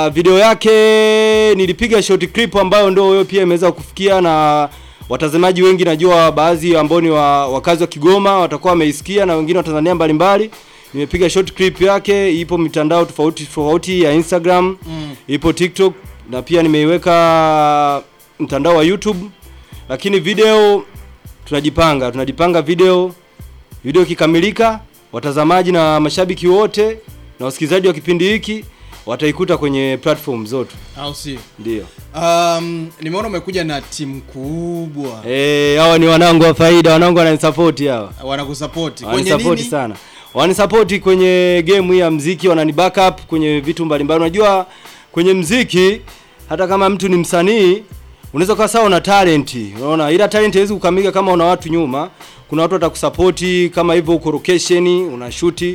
Uh, video yake nilipiga short clip ambayo ndio wewe pia imeweza kufikia na watazamaji wengi, najua baadhi ambao ni wa, wakazi wa Kigoma watakuwa wameisikia na wengine wa Tanzania mbalimbali. Nimepiga short clip yake, ipo mitandao tofauti tofauti ya Instagram Mm. ipo TikTok na pia nimeiweka mtandao wa YouTube, lakini video tunajipanga tunajipanga video video ikikamilika, watazamaji na mashabiki wote na wasikilizaji wa kipindi hiki wataikuta kwenye platform zote, au sio? ndio. Um, nimeona umekuja na timu kubwa Eh, hawa ni wanangu wa faida, wanangu wananisapoti hawa. wanakusapoti kwenye Wananisapoti nini? sana. Wananisapoti kwenye game hii ya mziki, wanani backup kwenye vitu mbalimbali. Unajua kwenye mziki hata kama mtu ni msanii unaweza kuwa sawa una talent. Unaona? Ila talent haiwezi kukamilika kama una watu nyuma. Kuna watu watakusapoti kama hivyo uko location, unashuti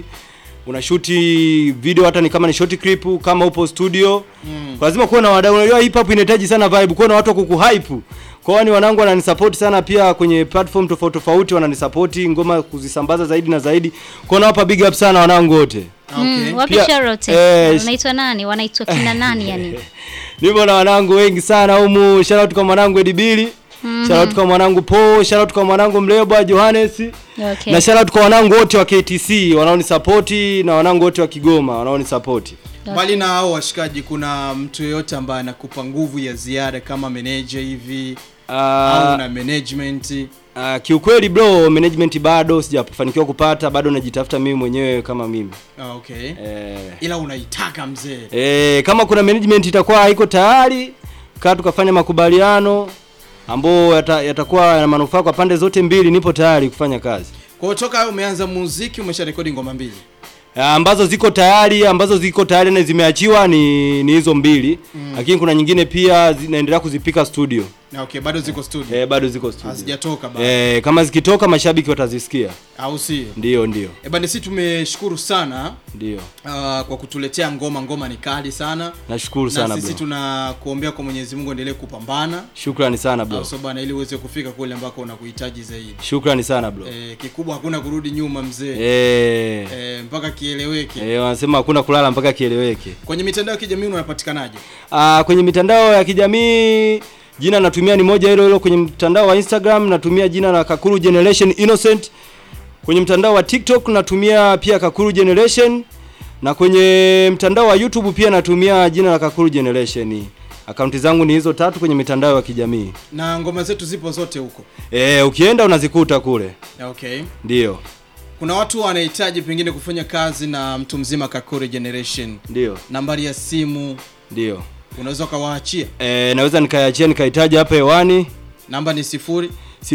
unashuti video hata ni kama ni short clip kama upo studio Mm. lazima kuwa na wadau. Unajua hip hop inahitaji sana vibe, kuwa na watu wa kukuhype. Kwa hiyo ni wanangu wananisupport sana pia kwenye platform tofauti tofauti, wananisupport ngoma kuzisambaza zaidi na zaidi. Kwa hiyo nawapa big up sana wanangu wote. Okay. Mm, wapi Pia- Charlotte? eh, Wanaitwa nani? Wanaitwa kina nani yani? Nipo na wanangu wengi sana humu. Shout out kwa mwanangu Edibili. Shout out kwa mwanangu Po, shout out kwa mwanangu Mlebwa Johannes. Okay. Na shout out kwa wanangu wote wa KTC wanaonisupport na wanangu wote wa Kigoma wanaonisupport. Mbali na hao washikaji, kuna mtu yeyote ambaye anakupa nguvu ya ziada kama manager hivi au Ah, na management? Ah, kiukweli bro, management bado sijafanikiwa kupata, bado najitafuta mimi mwenyewe kama mimi. Ah, okay. Eh, Ila unaitaka mzee. eh, kama kuna management itakuwa haiko tayari, kaa tukafanya makubaliano ambayo yata, yatakuwa yana manufaa kwa pande zote mbili, nipo tayari kufanya kazi. Kwa hiyo toka umeanza muziki umesha rekodi ngoma mbili. Ah, ambazo ziko tayari ambazo ziko tayari na zimeachiwa ni ni hizo mbili Mm. lakini kuna nyingine pia zinaendelea kuzipika studio Na okay, bado ziko studio. eh, bado ziko studio Hazijatoka bado. eh, kama zikitoka mashabiki watazisikia Au sio? ndio ndio Eh, bana sisi tumeshukuru sana ndio uh, kwa kutuletea ngoma. Ngoma ni kali sana. nashukuru na sana sisi bro tunakuombea kwa Mwenyezi Mungu endelee kupambana shukrani sana bro au so bana, ili uweze kufika kule ambako unakuhitaji zaidi. shukrani sana bro Eh, kikubwa hakuna kurudi nyuma mzee. eh, Eh, mpaka kieleweke. eh, wanasema hakuna kulala mpaka kieleweke Kwenye mitandao ya kijamii unapatikanaje? Ah, kwenye mitandao ya kijamii jina natumia ni moja hilo hilo kwenye mtandao wa Instagram natumia jina la Kakuru Generation Innocent kwenye mtandao wa TikTok natumia pia Kakuru Generation na kwenye mtandao wa YouTube pia natumia jina la Kakuru Generation akaunti zangu ni hizo tatu kwenye mitandao ya kijamii Na ngoma zetu zipo zote huko. eh, ukienda unazikuta kule Okay. ndio Kuna watu wanahitaji pengine kufanya kazi na mtu mzima Kakuri Generation. ndio Nambari ya simu ndio unaweza ukawaachia. eh, naweza nikaiachia nikahitaji hapa hewani Namba ni sifuri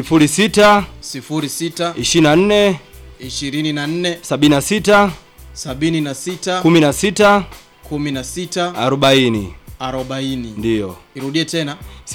06 sifuri sita 24 ishirini na nne 76 sabini na sita 16 kumi na sita 40 arobaini. ndio Irudie tena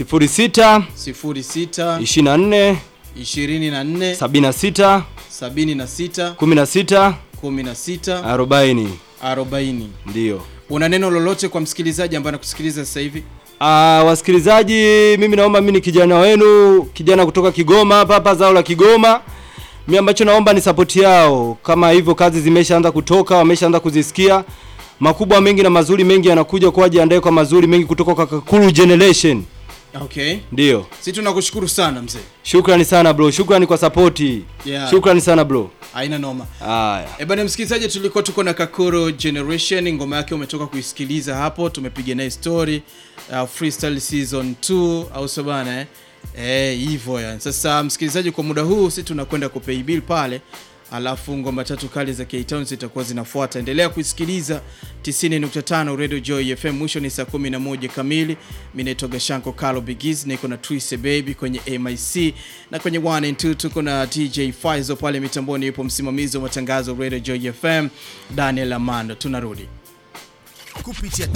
06 sifuri sita 24 ishirini na nne 76 sabini na sita 16 kumi na sita 40 arobaini. ndio. Una neno lolote kwa msikilizaji ambaye anakusikiliza sasa hivi? Ah, wasikilizaji, mimi naomba mimi ni kijana wenu, kijana kutoka Kigoma hapa hapa zao la Kigoma. Mimi ambacho naomba ni support yao. Kama hivyo kazi zimeshaanza kutoka, wameshaanza kuzisikia. Makubwa mengi na mazuri mengi yanakuja kwa jiandae kwa mazuri mengi kutoka kwa Kakuru Generation. Okay. Ndio. Sisi tunakushukuru sana mzee. Shukrani sana bro. Shukrani kwa support. Yeah. Shukrani sana bro. Haina noma. Haya. E bana msikilizaji, tulikuwa tuko na Kakuro Generation, ngoma yake umetoka kuisikiliza hapo, tumepiga naye story uh, freestyle season 2 au sio bana eh? Eh, hivyo yani. Sasa msikilizaji, kwa muda huu sisi tunakwenda kupay bill pale, alafu ngoma tatu kali za K-Town zitakuwa zinafuata. Endelea kuisikiliza 90.5 Radio Joy FM. Mwisho ni saa 11 kamili. Mimi naitwa Gashanko Carlo Bigiz, niko na Twise Baby kwenye MIC na kwenye 1 and 2 tuko na DJ Faizo pale mitamboni, yupo msimamizi wa matangazo Radio Joy FM Daniel Amando. Tunarudi. kupitia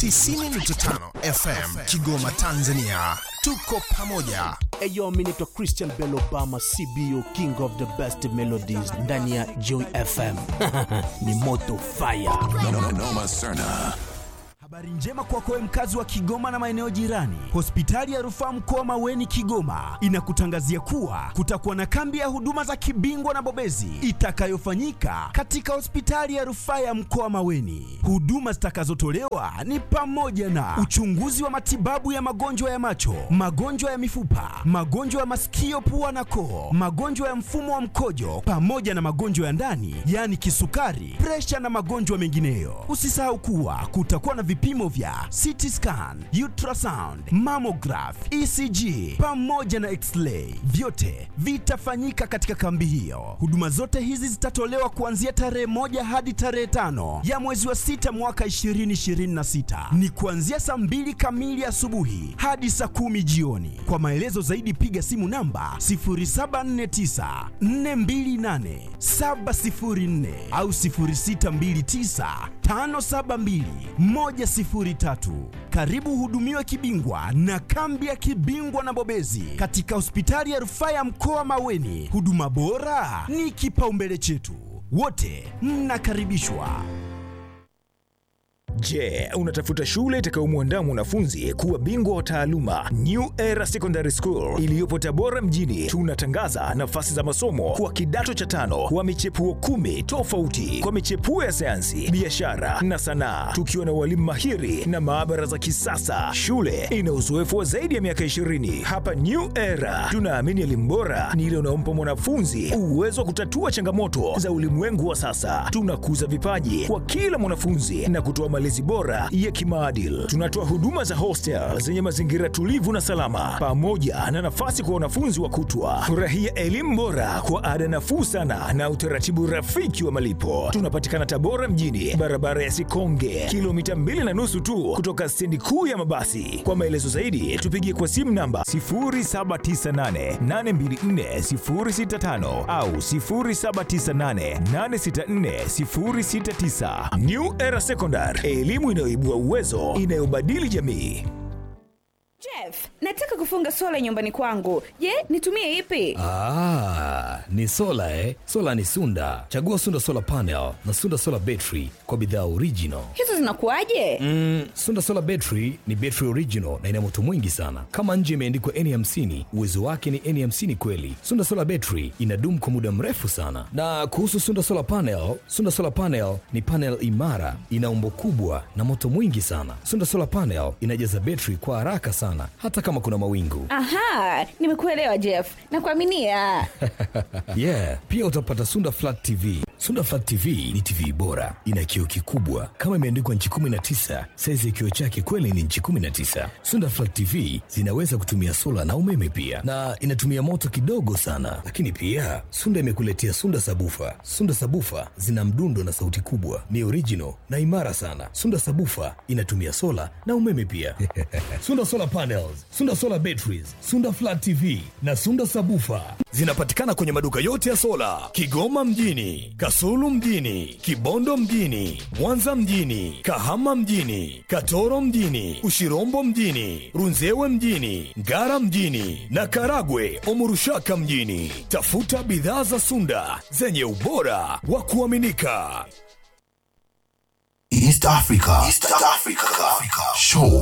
90.5 FM Kigoma, Tanzania. Tuko pamoja. Eyo, mi naitwa Christian Bell Obama, CBO, king of the best melodies ndani ya Joy FM. ni moto fire. Noma Serna. Habari njema kwako wewe mkazi wa Kigoma na maeneo jirani. Hospitali ya Rufaa Mkoa Maweni Kigoma inakutangazia kuwa kutakuwa na kambi ya huduma za kibingwa na bobezi itakayofanyika katika hospitali ya Rufaa ya Mkoa Maweni. Huduma zitakazotolewa ni pamoja na uchunguzi wa matibabu ya magonjwa ya macho, magonjwa ya mifupa, magonjwa ya masikio, pua na koo, magonjwa ya mfumo wa mkojo pamoja na magonjwa ya ndani, yaani kisukari, presha na magonjwa mengineyo. Usisahau kuwa kutakuwa na vipimo vya CT scan, ultrasound, mammograph, ECG pamoja na x-ray. Vyote vitafanyika katika kambi hiyo. Huduma zote hizi zitatolewa kuanzia tarehe moja hadi tarehe tano ya mwezi wa sita mwaka 2026. Ni kuanzia saa mbili kamili asubuhi hadi saa kumi jioni. Kwa maelezo zaidi piga simu namba 0749 428 704 au 0629 572 103. Karibu hudumiwe kibingwa na kambi ya kibingwa na bobezi katika hospitali ya rufaa ya mkoa Maweni. Huduma bora ni kipaumbele chetu, wote mnakaribishwa. Je, unatafuta shule itakayomwandaa mwanafunzi kuwa bingwa wa taaluma? New Era Secondary School iliyopo Tabora mjini, tunatangaza nafasi za masomo kwa kidato cha tano wa michepuo kumi tofauti kwa michepuo ya sayansi, biashara na sanaa, tukiwa na walimu mahiri na maabara za kisasa. Shule ina uzoefu wa zaidi ya miaka 20. Hapa New Era tunaamini elimu bora ni ile unaompa mwanafunzi uwezo wa kutatua changamoto za ulimwengu wa sasa. Tunakuza vipaji kwa kila mwanafunzi na kutoa malezi bora ya kimaadili. Tunatoa huduma za hostel zenye mazingira tulivu na salama, pamoja na nafasi kwa wanafunzi wa kutwa. Furahia elimu bora kwa ada nafuu sana na utaratibu rafiki wa malipo. Tunapatikana Tabora mjini, barabara ya Sikonge, kilomita mbili na nusu tu kutoka stendi kuu ya mabasi. Kwa maelezo zaidi, tupigie kwa simu namba 0798824065 au 0798864069. New Era Secondary, elimu inayoibua uwezo, inayobadili jamii. Jeff, nataka kufunga sola nyumbani kwangu. Je, nitumie ipi? Ah, ni sola eh? Sola ni Sunda. Chagua Sunda Solar Panel na Sunda Solar Battery kwa bidhaa original. Hizo zinakuwaje? Mm, Sunda Solar Battery ni battery original na ina moto mwingi sana. Kama nje imeandikwa N50, uwezo wake ni N50 kweli. Sunda Solar Battery inadumu kwa muda mrefu sana. Na kuhusu Sunda Solar Panel, Sunda Solar Panel ni panel imara, ina umbo kubwa na moto mwingi sana. Sunda Solar Panel inajaza battery kwa haraka sana hata kama kuna mawingu. Aha, nimekuelewa Jeff. Nakuaminia. yeah, pia utapata Sunda Flat TV. Sunda Flat TV ni TV bora, ina kioo kikubwa kama imeandikwa nchi 19. Saizi ya kioo chake kweli ni nchi 19. Sunda Flat TV zinaweza kutumia sola na umeme pia, na inatumia moto kidogo sana. Lakini pia Sunda imekuletea Sunda Sabufa. Sunda Sabufa zina mdundo na sauti kubwa, ni original na imara sana. Sunda Sabufa inatumia sola na umeme pia. Sunda Solar Panels, Sunda Solar Batteries, Sunda Flat TV na Sunda Sabufa zinapatikana kwenye maduka yote ya sola Kigoma mjini, Kasulu mjini, Kibondo mjini, Mwanza mjini, Kahama mjini, Katoro mjini, Ushirombo mjini, Runzewe mjini, Ngara mjini na Karagwe Omurushaka mjini. Tafuta bidhaa za Sunda zenye ubora wa kuaminika. East Africa. East Africa. Show.